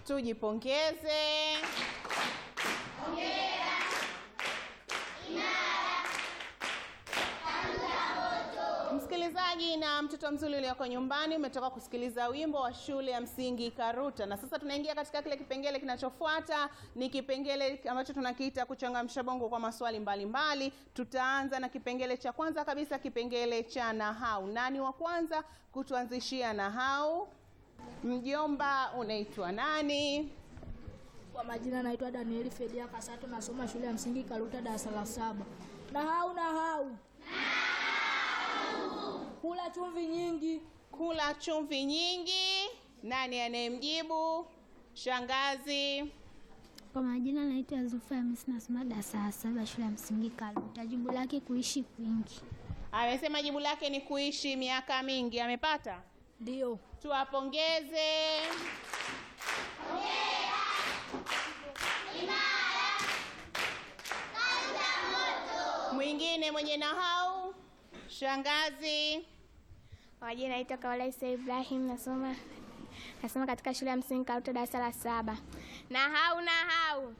tujipongeze. Msikilizaji na mtoto mzuri ulioko nyumbani, umetoka kusikiliza wimbo wa shule ya msingi Karuta, na sasa tunaingia katika kile kipengele kinachofuata. Ni kipengele ambacho tunakiita kuchangamsha bongo kwa maswali mbalimbali mbali. Tutaanza na kipengele cha kwanza kabisa, kipengele cha nahau. Nani wa kwanza kutuanzishia nahau? Mjomba, unaitwa nani? Kwa majina naitwa Danieli Fedia Kasato, nasoma shule ya msingi Karuta darasa la saba. Nahau nahau, kula chumvi nyingi. Kula chumvi nyingi. Nani anayemjibu? Shangazi. Kwa majina naitwa Zulfa Hamisi, nasoma darasa la saba shule ya msingi Karuta. Jibu lake kuishi kwingi. Amesema jibu lake ni kuishi miaka mingi. Amepata? Ndio. Tuwapongeze. Mwingine mwenye nahau? Shangazi. Kwa majina naitwa Kaola Isa Ibrahim, nasoma nasoma katika shule ya msingi Karuta darasa la saba. Nahau nahau,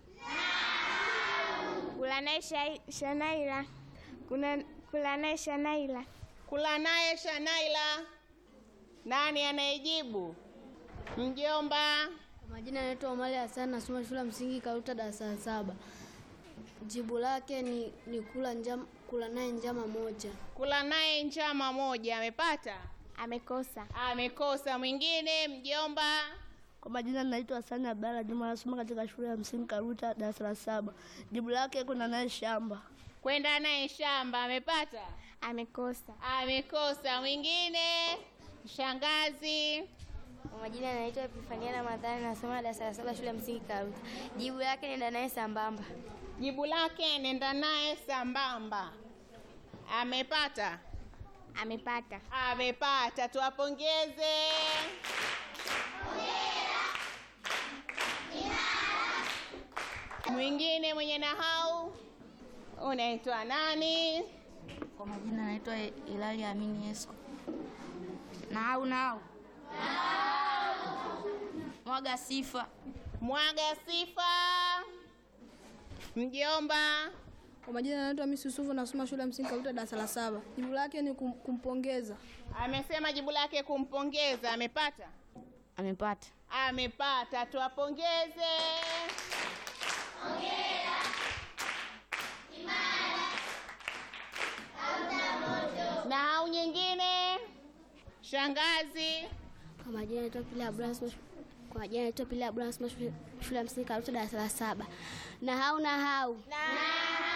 kula naye shai- Shanaila, kuna kula naye Shanaila. Kula naye Shanaila. Nani anayejibu? Mjomba. Kwa majina naitwa Omari Hassan nasoma shule ya msingi Karuta darasa la saba. Jibu lake ni, ni kula njama, kula naye njama moja. Kula naye njama moja. Amepata? Amekosa. Amekosa. Mwingine mjomba. Kwa majina naitwa Hasani Abdalla Juma, nasoma katika shule ya msingi Karuta darasa la saba. Jibu lake kuna naye shamba. Kwenda naye shamba. Amepata? Amekosa. Amekosa. Mwingine shangazi. Kwa majina naitwa Epifania Ramadhani nasoma darasa la saba shule ya msingi Karuta. Jibu lake nenda naye sambamba. Jibu lake nenda naye sambamba. Amepata? Amepata. Amepata. Tuwapongeze. Mwingine mwenye nahau unaitwa nani? Kwa majina naitwa Hilali Amini Yesko. Nahau nahau. Mwaga sifa. Mwaga sifa. Mjomba. Kwa majina naitwa Hamisi Yusufu, nasoma shule ya msingi Karuta darasa la saba. Jibu lake ni kum, kumpongeza. Amesema jibu lake kumpongeza. Amepata? Amepata. Amepata. Tuwapongeze. Nahau nyingine shangazi. Kwa majina naitwa Pili Abraham kwa majina naitwa Pili Abraham shule ya msingi Karuta darasa la saba. Nahau nahau. Nahau.